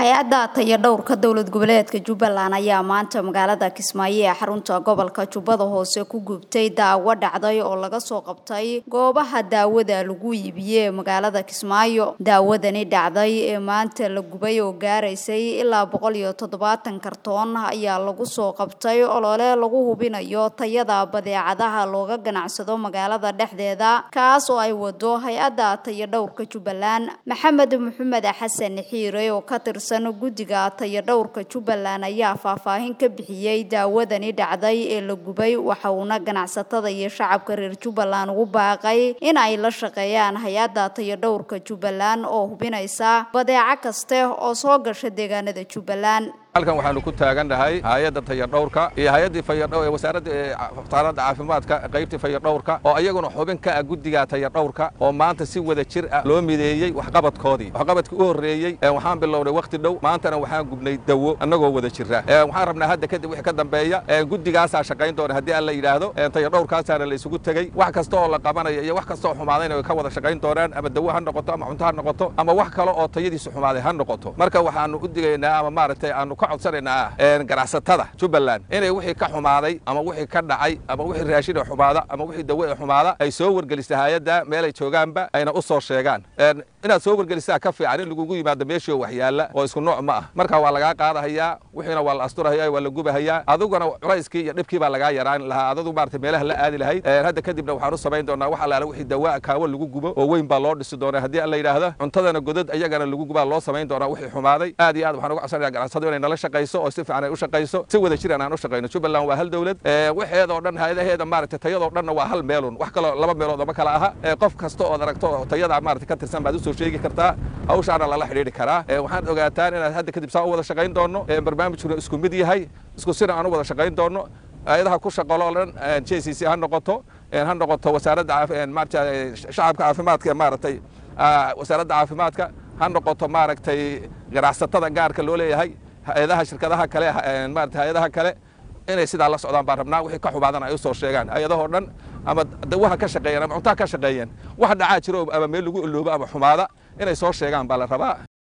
hay-adda tayadhowrka dowlad goboleedka jubbaland ayaa maanta magaalada kismaayo ee xarunta gobolka jubbada hoose ku gubtay daawo dhacday oo laga soo qabtay goobaha daawada lagu iibiyey ee magaalada kismaayo daawadani dhacday ee maanta la gubay oo gaaraysay ilaa boqol iyo toddobaatan kartoon ayaa lagu soo qabtay olole lagu hubinayo tayada badeecadaha looga ganacsado magaalada dhexdeeda kaas oo ay wado hay-adda tayadhowrka jubbaland maxamed maxamed xasan xiire oo ka tirsan guddiga tayadhowrka jubbaland ayaa faahfaahin ka bixiyey daawadani dhacday ee la gubay waxa uuna ganacsatada iyo shacabka reer jubbaland ugu baaqay in ay la shaqeeyaan hay-adda tayadhowrka jubbaland oo hubinaysa badeeco kaste oo soo gasha deegaanada jubbaland halkan waxaanu ku taagannahay hay-adda tayadhowrka iyo hay-addii wasaaradda wasaaradda caafimaadka qaybtii fayadhowrka oo iyaguna xubin ka ah guddiga tayadhowrka oo maanta si wada jir ah loo mideeyey waxqabadkoodii waxqabadkii u horreeyey waxaan bilownay wakhti dhow maantana waxaan gubnay dawo annagoo wada jira waxaan rabnaa hadda kadib wixii ka dambeeya guddigaasaa shaqayn doona haddii aan la yidhaahdo tayadhowrkaasaana la isugu tegey wax kasta oo la qabanaya iyo wax kasta oo xumaadayna way ka wada shaqayn doonaan ama dawo ha noqoto ama cunto ha noqoto ama wax kale oo tayadiisu xumaaday ha noqoto marka waxaanu u digaynaa ama maaragtay aanu ka codsanaynaa ganacsatada jubbaland inay wixii ka xumaaday ama wixii ka dhacay ama wixii raashin ee xumaada ama wixii dawo ee xumaada ay soo wargelisa hay-adda meelay joogaanba ayna u soo sheegaan inaad soo wargelisaa ka fiican in lagugu yimaado meeshii oo waxyaalla oo isku nooc ma ah marka waa lagaa qaadahayaa wixiina waa la asturahaya waa la gubahayaa adiguna culayskii iyo dhibkii baa lagaa yaraan lahaa adadu maarata meelaha la aadi lahayd hadda kadibna waxaan u samayn doonaa wax allaale wixii dawaa kaawo lagu gubo oo weyn baa loo dhisi doonaa haddii alla yidhaahdo cuntadana godad iyagana lagu gubaa loo samayn doonaa wixii xumaaday aad iyo aad waxaan uga codsanaya ganacsadu inay nala shaqayso oo si fiican ay u shaqayso si wada jiran aan u shaqayno jubbaland waa hal dowlad waxeedoo dhan hay-adaheeda maarata tayadoo dhanna waa hal meelun wax kaloo laba meelood oma kala aha qof kasta ood aragto tayada maarata ka tirsan baad usoo sheegi kartaa hawshaana lala xidhiidhi karaa waxaad ogaataan inaad hadda kadib saa u wada shaqayn doonno barnaamijkuna isku mid yahay isku sina aan u wada shaqayn doonno hay-adaha ku shaqalo o dhan j c c ha noqoto ha noqoto wasaaradda maarata shacabka caafimaadka maaragtay wasaaradda caafimaadka ha noqoto maaragtay ganacsatada gaarka loo leeyahay hay-adaha shirkadaha kale maarata hay-adaha kale inay sidaa la socdaan baan rabnaa wixii ka xumaadana ay u soo sheegaan hay-adahoo dhan ama dawaha ka shaqeeyeen ama cuntaha ka shaqeeyeen wax dhacaa jiro ama meel lagu iloobo ama xumaada inay soo sheegaan baa la rabaa